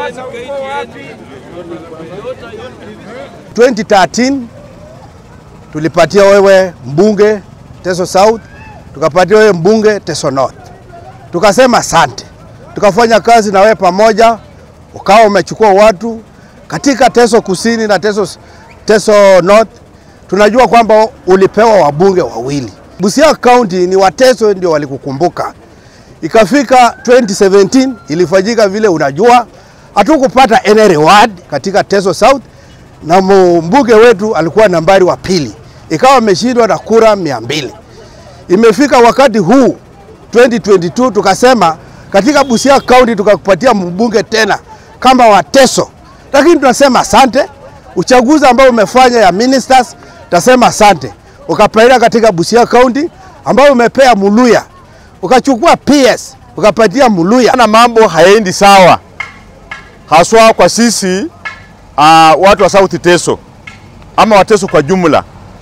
2013 tulipatia wewe mbunge Teso South, tukapatia wewe mbunge Teso North, tukasema asante, tukafanya kazi na wewe pamoja, ukawa umechukua watu katika Teso Kusini na Teso, Teso North. Tunajua kwamba ulipewa wabunge wawili. Busia County ni Wateso ndio walikukumbuka. Ikafika 2017 ilifanyika vile unajua, hatukupata any reward katika Teso South na mbunge wetu alikuwa nambari wa pili, ikawa ameshindwa na kura mia mbili. Imefika wakati huu 2022 tukasema katika Busia County tukakupatia mbunge tena kama Wateso, lakini tunasema asante. Uchaguzi ambao umefanya ya ministers, tasema asante. Ukapatia katika Busia County ambao umepea Muluya, ukachukua PS ukapatia Muluya. na mambo hayaendi sawa, haswa kwa sisi uh, watu wa South Teso ama Wateso kwa jumla.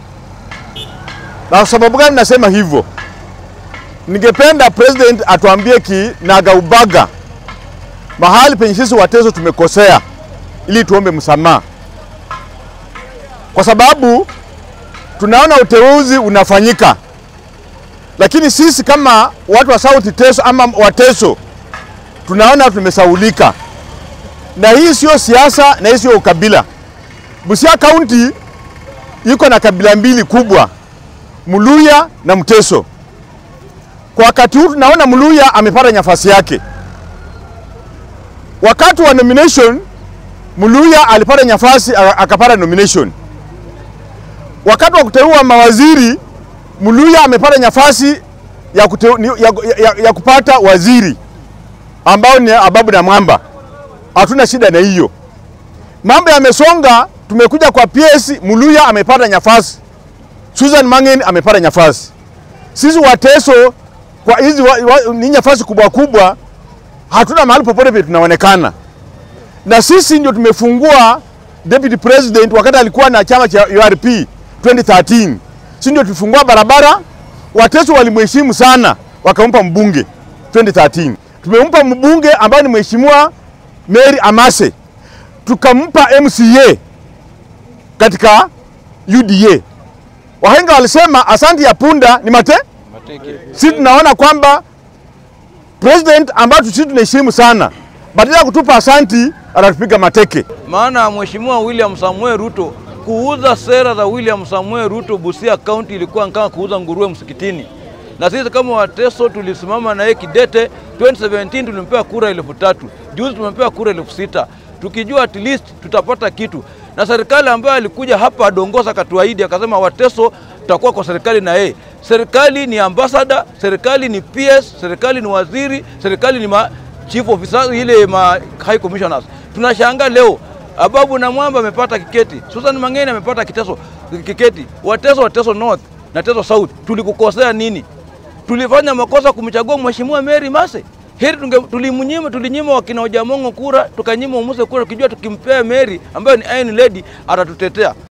Na kwa sababu gani nasema hivyo? Ningependa president atuambie kinagaubaga mahali penye sisi Wateso tumekosea, ili tuombe msamaha, kwa sababu tunaona uteuzi unafanyika, lakini sisi kama watu wa South Teso ama Wateso tunaona tumesaulika, na hii sio siasa na hii sio ukabila. Busia County iko na kabila mbili kubwa, Muluya na Mteso. Kwa wakati huu tunaona Muluya amepata nafasi yake. Wakati wa nomination Muluya alipata nafasi aka- akapata nomination. Wakati wa kuteua mawaziri Muluya amepata nafasi ya, kute, ya, ya, ya kupata waziri ambao ni Ababu na Mwamba. Hatuna shida na hiyo. Mambo yamesonga, tumekuja kwa PS, Muluya amepata nafasi, Susan Mang'en amepata nafasi. Sisi Wateso kwa hizi wa, wa, ni nafasi kubwa kubwa, hatuna mahali popote vile tunaonekana, na sisi ndio tumefungua deputy president wakati alikuwa na chama cha URP 2013. Sisi ndio tulifungua barabara, Wateso walimheshimu sana, wakampa mbunge 2013. Tumempa mbunge ambaye ni mheshimiwa Mary Amase, tukampa MCA katika UDA. Wahenga walisema asante ya punda ni mate. Sisi tunaona kwamba president ambayo sisi tunaheshimu sana, badala ya kutupa asanti anatupiga mateke. maana Mheshimiwa William Samuel Ruto kuuza sera za William Samuel Ruto Busia County ilikuwa kama kuuza nguruwe msikitini, na sisi kama Wateso tulisimama na yeye kidete. 2017 tulimpewa kura elfu tatu juzi tumepewa kura elfu sita tukijua at least tutapata kitu, na serikali ambayo alikuja hapa Dongosa akatuahidi akasema Wateso tutakuwa kwa serikali na yeye. Serikali ni ambassador, serikali ni PS, serikali ni waziri, serikali ni ma chief officer, ile ma high commissioners. Tunashangaa leo Ababu na Mwamba amepata kiketi, Susan Mang'eni amepata kiteso kiketi, Wateso Wateso North na Teso South, tulikukosea nini? Tulifanya makosa kumchagua Mheshimiwa Mary Mase? Heri tunge, tulimnyima tulinyima wakina Ojamongo kura, tukanyima Umuse kura, tukijua tukimpea Mary ambayo ni Iron Lady atatutetea.